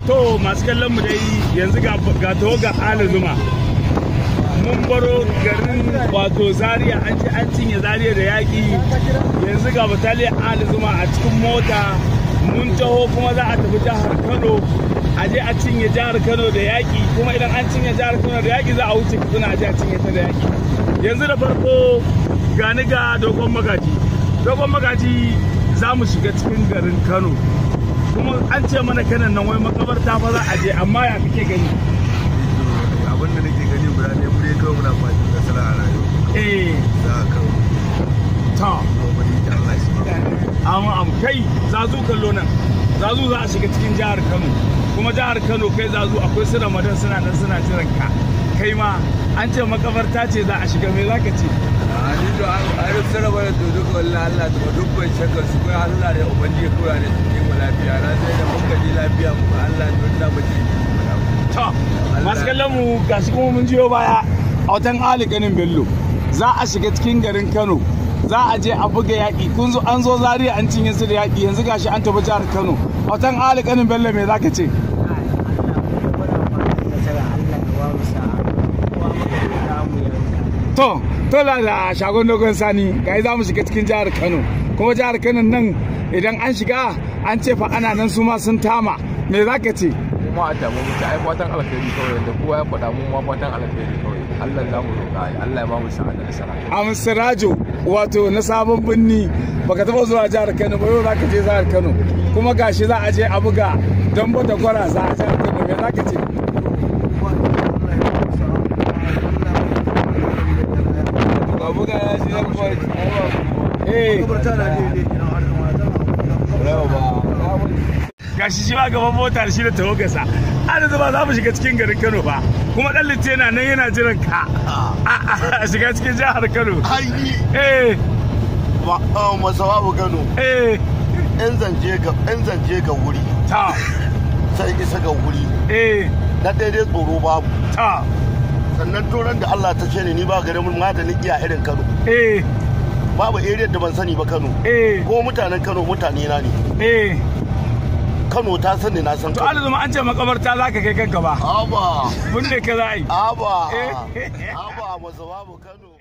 To masu kallon mu dai yanzu ga ga ga ala zuma. Mun baro garin wato Zaria an ce an cinye Zaria da yaƙi yanzu ga bataliyar ala zuma a cikin mota mun taho kuma za a tafi jihar Kano a je a cinye jihar Kano da yaƙi kuma idan an cinye jihar Kano da yaƙi za a wuce Katsina a je a cinye ta da yaƙi. Yanzu da farko gani ga dogon magaji. Dogon magaji za mu shiga cikin garin Kano. kuma an ce mana kanan nan wai makabarta fa za a je amma ya kake gani abin da nake gani guda ne mu dai kawai muna fatan nasara a rayuwa eh za a kawo ta kuma ni da Allah shi amma am kai zazu kallo nan zazu za a shiga cikin jihar Kano kuma jihar Kano kai zazu akwai su Ramadan suna nan suna jiran ka kai ma an ce makabarta ce za a shiga me zaka ce a ni da an rufe raba da to duk wallahi Allah da duk ban shakka su kai Allah da ubangiji kura da cikin mu lafiya na sai da muka ji lafiya mu Allah don da muke ta masu kallon mu gashi kuma mun jiyo baya a watan Ali Ganin Bello za a shiga cikin garin Kano za a je a buga yaƙi kun zo an zo Zaria an cinye su da yaƙi yanzu gashi an tafi jihar Kano a watan Ali Ganin Bello me zaka ce to to la da shagon dogon sani ga za mu shiga cikin jihar Kano kuma jihar Kano nan idan an shiga an ce fa ana nan su ma sun tama me zaka ce kuma a damu mutu ai fatan alheri kawai da kowa ya faɗa mu ma fatan alheri kawai Allah za mu roƙa ai Allah ya ba mu sa'a da nasara Amsirajo wato na sabon birni baka taba zuwa jihar Kano ba yau zaka je jihar Kano kuma gashi za a je a buga don bata gwara za a jihar Kano me zaka ce ga buga ya ji zan fa eh rawa gashi shi ma gaban mota da shi da tawagarsa ana zama za mu shiga cikin garin Kano ba kuma dan litte yana nan yana jiran ka a shiga cikin jihar Kano haini eh masawabu kano eh yan zance ga yan zance ga wuri ta sai isa ga wuri eh na daidai tsoro babu ta sannan turan da Allah ta ce ni ni ba garin mun maganin iya irin Kano eh babu area da ban sani ba Kano eh ko mutanen Kano mutane na ne eh Kano ta sani na san to Kano alzuma an ce makabarta zaka kai kanka ba aba mun ne ka za a yi aba Eh. aba masawabu Kano